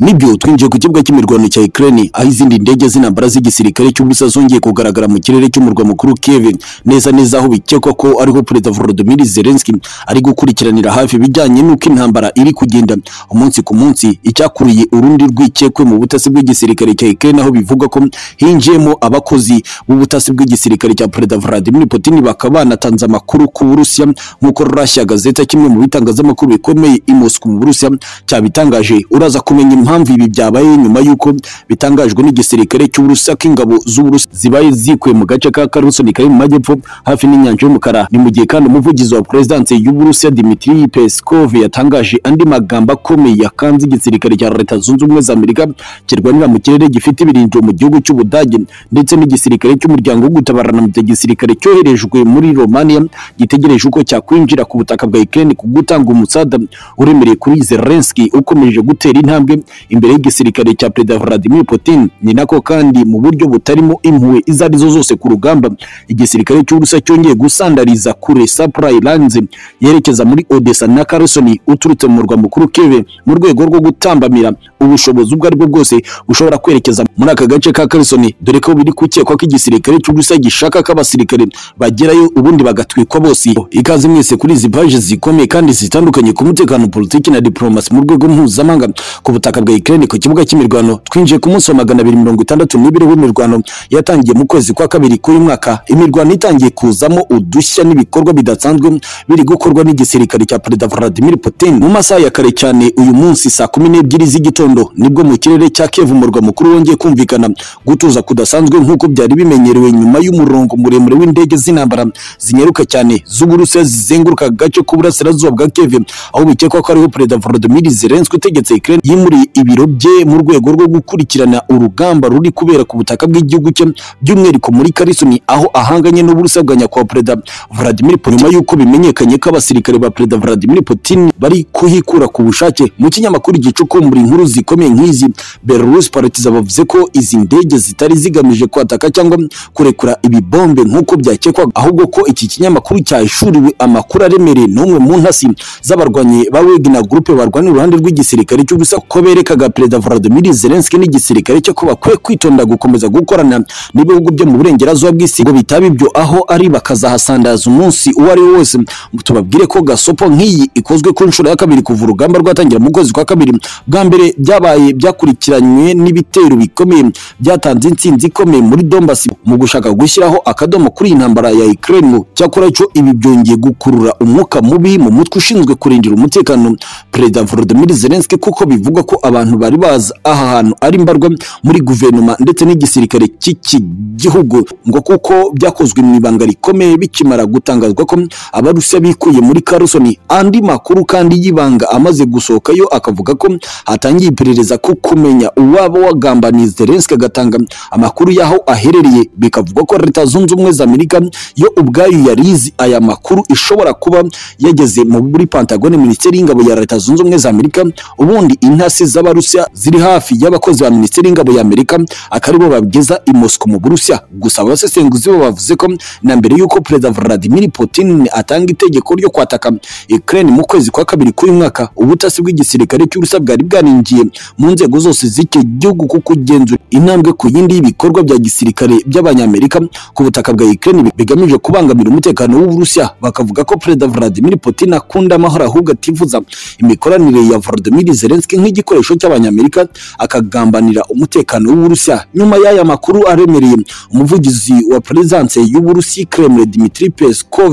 Nibyo twinjiye ku kibuga cy'imirwano cya Ukraine aho izindi ndege z'intambara z'igisirikare cy'ubusa zongeye kugaragara mu kirere cy'umurwa mukuru Kiev neza neza aho bikekwa ko ariho Perezida Volodymyr Zelensky ari gukurikiranira hafi ibijyanye n'uko intambara iri kugenda umunsi ku munsi icyakuriye urundi rwikekwe mu butasi bw'igisirikare cya Ukraine aho bivugwa ko hinjiyemo abakozi b'ubutasi bw'igisirikare cya Perezida Vladimir Putin bakaba banatanze amakuru ku Burusiya nk'uko Russia Gazeta kimwe mu bitangazamakuru bikomeye i Moscow mu Burusiya cyabitangaje uraza kumenya impamvu ibi byabaye nyuma y'uko bitangajwe n'igisirikare cy'Uburusiya ko ingabo z'Uburusiya zibaye zikuye mu gace ka Kherson kari mu majyepfo hafi n'inyanja y'umukara ni mu gihe kandi umuvugizi wa Perezidansi y'Uburusiya Dmitry Peskov yatangaje andi magambo akomeye yakanze igisirikare cya Leta Zunze Ubumwe za Amerika kirwanira mu kirere gifite ibirindiro mu gihugu cy'Ubudage ndetse n'igisirikare cy'umuryango wo gutabarana mu gihe igisirikare cyoherejwe muri Romania gitegereje uko cyakwinjira ku butaka bwa Ukraine ku gutanga umusaada uremereye kuri Zelensky ukomeje gutera intambwe imbere y'igisirikare cya Perezida Vladimir Putin ni nako kandi mu buryo butarimo impuhwe izo ari zo zose ku rugamba igisirikare cy'Uburusiya cyongeye gusandariza kure supply lines yerekeza muri Odessa na Kherson uturutse mu murwa mukuru Kiev mu rwego rwo gutambamira ubushobozi ubwo ari bwo bwose bushobora kwerekeza muri aka gace ka Kherson dore ko biri gukekwa ko igisirikare cy'Uburusiya gishaka ko abasirikare bagerayo ubundi bagatwikwa bose ikaze mwese kuri izi paji zikomeye kandi zitandukanye ku mutekano politiki na diplomasi mu rwego mpuzamahanga ku butaka bwa Ukraine ku kibuga cy'imirwano twinjiye ku munsi wa magana abiri mirongo itandatu n'ibiri w'imirwano yatangiye mu kwezi kwa kabiri k'uyu mwaka imirwano itangiye kuzamo udushya n'ibikorwa bidasanzwe biri gukorwa n'igisirikare cya Perezida Vladimir Putin mu masaha ya kare cyane uyu munsi saa kumi n'ebyiri z'igitondo nibwo mu kirere cya Kiev umurwa mukuru wongeye kumvikana gutuza kudasanzwe nk'uko byari bimenyerewe nyuma y'umurongo muremure w'indege z'intambara zinyaruka cyane z'Uburusiya zizenguruka agace k'uburasirazuba bwa Kiev aho bikekwa ko ariho Perezida Volodymyr Zelensky utegetse Ukraine yimuriye ibiro bye mu rwego rwo gukurikirana urugamba ruri kubera ku butaka bw'igihugu cye by'umwihariko muri Kherson aho ahanganye n'Uburusiya bwa nyakubahwa Perezida Vladimir Putin nyuma y'uko bimenyekanye ko abasirikare ba Perezida Vladimir Putin bari kuhikura ku bushake mu kinyamakuru gicukumbura inkuru zikomeye nk'izi Belarus Politics bavuze ko izi ndege zitari zigamije kwataka cyangwa kurekura ibibombe nk'uko byakekwa ahubwo ko iki kinyamakuru cyahishuriwe amakuru aremereye n'umwe mu ntasi z'abarwanyi ba Wagner Group barwanira uruhande rw'igisirikare cy'ubusa ko berekaga Perezida Volodymyr Zelensky n'igisirikare cyo ko bakwiye kwitonda gukomeza gukorana n'ibihugu byo mu burengerazuba bw'isi ngo bitaba ibyo aho ari bakazahasandaza umunsi uwo ari wo wose tubabwire ko gasopo nk'iyi ikozwe ku nshuro ya kabiri kuva urugamba rwatangira mu kwezi kwa kabiri bwa mbere byabaye byakurikiranywe n'ibitero bikomeye byatanze insinzi ikomeye muri Donbass mu gushaka gushyiraho akadomo kuri iyi ntambara ya Ukraine cyakora cyo ibi byongeye gukurura umwuka mubi mu mutwe ushinzwe kurindira umutekano Perezida Volodymyr Zelensky kuko bivugwa ko abantu bari bazi aha hantu ari mbarwa muri guverinoma ndetse n'igisirikare cy'iki gihugu ngo kuko byakozwe mu ibanga rikomeye bikimara gutangazwa ko abarusiya bikuye muri Kherson andi makuru kandi y'ibanga amaze gusohokayo akavuga ko hatangiye iperereza ko kumenya uwaba wagambaniye Zelensky agatanga amakuru y'aho aherereye bikavugwa ko Leta Zunze Ubumwe za Amerika yo ubwayo yari izi aya makuru ishobora kuba yageze mu muri Pentagon Minisiteri y'Ingabo ya Leta Zunze Ubumwe za Amerika ubundi intasi z'abarusiya ziri hafi y'abakozi ba Minisiteri y'Ingabo ya Amerika akaribo babigeza i Moscow mu Burusiya gusa abasesenguzi bo bavuze ko na mbere y'uko Perezida Vladimir Putin atanga itegeko ryo kwataka Ukraine mu kwezi kwa kabiri k'uyu mwaka ubutasi bw'igisirikare cy'Uburusiya bwari bwarinjiye mu nzego zose z'icyo gihugu kuko kugenzura intambwe ku yindi y'ibikorwa bya gisirikare by'abanyamerika ku butaka bwa Ukraine bigamije kubangamira umutekano w'Uburusiya bakavuga ko Perezida Vladimir Putin akunda amahoro ahubwo atifuza imikoranire ya Volodymyr Zelensky nk'igikoresho cy'abanyamerika akagambanira umutekano w'Uburusiya nyuma y'aya makuru aremereye umuvugizi wa Perezidanse y'Uburusiya Kremlin Dmitry Peskov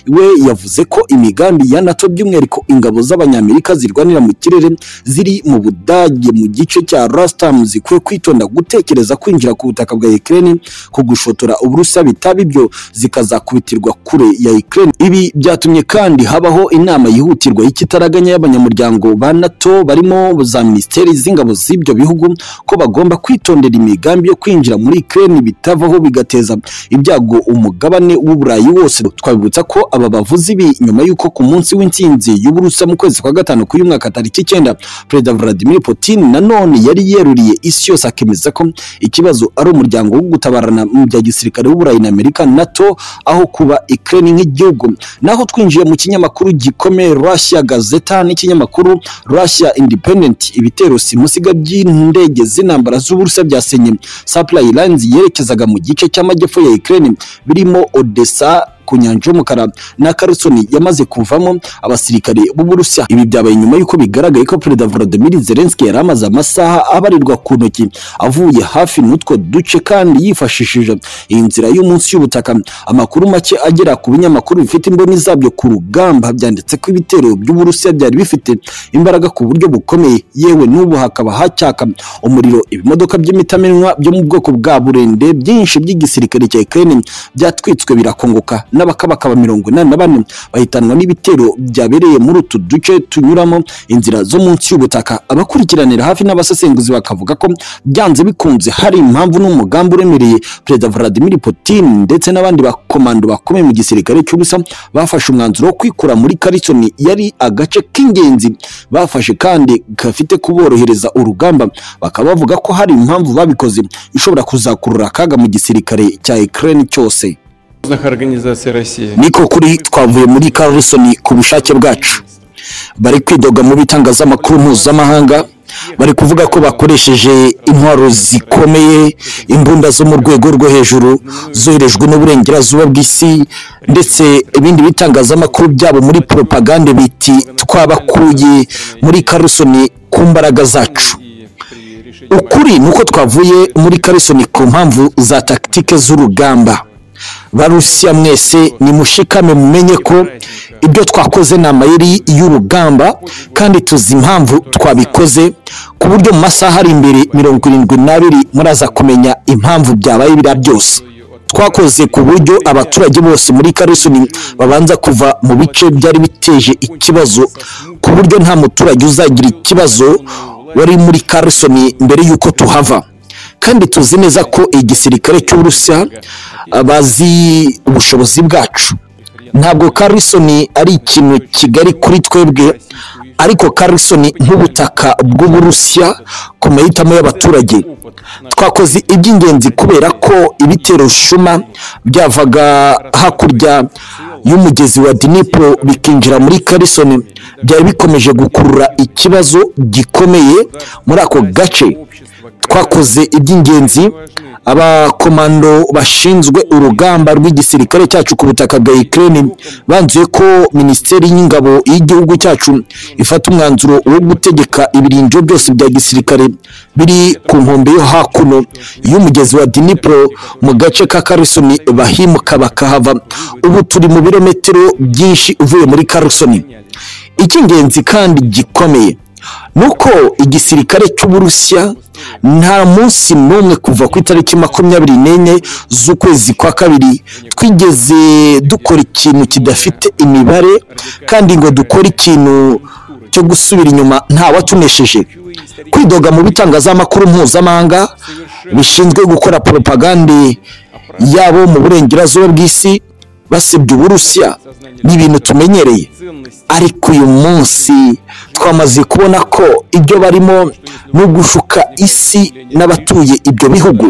we yavuze ko imigambi ya NATO by'umwihariko ingabo z'abanyamerika zirwanira mu kirere ziri mu Budage mu gice cya Rastam zikwiye kwitonda gutekereza kwinjira ku butaka bwa Ukraine ku gushotora Uburusiya bitaba ibyo zikazakubitirwa kure ya Ukraine ibi byatumye kandi habaho inama yihutirwa y'ikitaraganya y'abanyamuryango ba NATO barimo za minisiteri z'ingabo z'ibyo bihugu ko bagomba kwitondera imigambi yo kwinjira muri Ukraine bitavaho bigateza ibyago umugabane w'Uburayi wose twabibutsa ko aba bavuzi bi nyuma y'uko ku munsi w'intsinzi y'Uburusiya mu kwezi kwa gatanu k'uyu mwaka tariki icyenda Perezida Vladimir Putin nanone yari yeruriye isi yose akemeza ko ikibazo ari umuryango wo gutabarana mu bya gisirikare w'Uburayi na Amerika NATO aho kuba Ukraine nk'igihugu naho twinjiye mu kinyamakuru gikomeye Russia Gazeta n'ikinyamakuru Russia Independent ibitero simusiga by'indege z'intambara z'uburusiya byasenye supply lines yerekezaga mu gice cy'amajyepfo ya Ukraine birimo Odessa ku nyanja y'umukara na Kherson yamaze kuvamo abasirikare b'Uburusiya ibi byabaye nyuma y'uko bigaragaye ko Perezida Volodymyr Zelensky yari amaze amasaha abarirwa ku ntoki avuye hafi n'utwo duce kandi yifashishije iyi nzira y'umunsi y'ubutaka amakuru make agera ku binyamakuru bifite imboni zabyo ku rugamba byanditse ko ibitero by'Uburusiya byari bifite imbaraga ku buryo bukomeye yewe n'ubu hakaba hacyaka umuriro ibimodoka by'imitamenwa byo mu bwoko bwa burende byinshi by'igisirikare cya Ukraine byatwitswe birakongoka n'abakabakaba mirongo inani na bane bahitanwa n'ibitero byabereye muri utu duce tunyuramo inzira zo munsi y'ubutaka abakurikiranira hafi n'abasesenguzi bakavuga ko byanze bikunze hari impamvu n'umugambi uremereye perezida Vladimir Putin ndetse n'abandi bakomando bakomeye mu gisirikare cy'ubusa bafashe umwanzuro wo kwikura muri Kherson yari agace k'ingenzi bafashe kandi gafite kuborohereza urugamba bakaba bavuga ko hari impamvu babikoze ishobora kuzakurura akaga mu gisirikare cya Ukraine cyose Союзных организаций России. niko kuri twavuye muri Carlson ku bushake bwacu bari kwidoga mu bitangazamakuru mpuzamahanga bari kuvuga ko bakoresheje intwaro zikomeye imbunda zo mu rwego rwo hejuru zoherejwe n'uburengerazuba bw'isi ndetse ibindi bitangazamakuru byabo muri propagande biti twabakuye muri Carlson ku mbaraga zacu И при решении ukuri ni uko twavuye muri Carlson ku mpamvu za tactique z'urugamba barusiya mwese nimushikame mumenye ko ibyo twakoze ni amayeri y'urugamba kandi tuzi impamvu twabikoze ku buryo mu masaha ari imbere mirongo irindwi n'abiri muraza kumenya impamvu byabaye biriya byose twakoze ku buryo abaturage bose muri Karisoni babanza kuva mu bice byari biteje ikibazo ku buryo nta muturage uzagira ikibazo wari muri Karisoni mbere y'uko tuhava kandi tuzi neza ko igisirikare cy'uburusiya ah, bazi ubushobozi bwacu ntabwo Carlson ari ikintu kigari kuri twebwe ariko Carlson nk'ubutaka bw'uburusiya ku mahitamo y'abaturage twakoze iby'ingenzi kubera ko ibitero shuma byavaga hakurya y'umugezi wa Dnipro bikinjira muri Carlson byari bikomeje gukurura ikibazo gikomeye muri ako gace twakoze iby'ingenzi abakomando bashinzwe urugamba rw'igisirikare cyacu ku butaka bwa Ukraine banzuye ko minisiteri y'ingabo y'igihugu cyacu ifata umwanzuro wo gutegeka ibiringo byose bya gisirikare biri ku nkombe yo hakuno y'umugezi wa Dnipro mu gace ka Kherson bahimuka bakahava ubu turi mu birometero byinshi uvuye muri Kherson icy'ingenzi kandi gikomeye nuko igisirikare cy'uburusiya nta munsi n'umwe kuva ku itariki makumyabiri n'enye z'ukwezi kwa kabiri twigeze dukora ikintu kidafite imibare kandi ngo dukore ikintu cyo gusubira inyuma ntawatunesheje kwidoga mu bitangazamakuru mpuzamahanga bishinzwe gukora propagande yabo mu burengerazuba bw'isi basebya uburusiya ni ibintu tumenyereye ariko uyu munsi twamaze kubona ko ibyo barimo ni ugushuka isi n'abatuye ibyo bihugu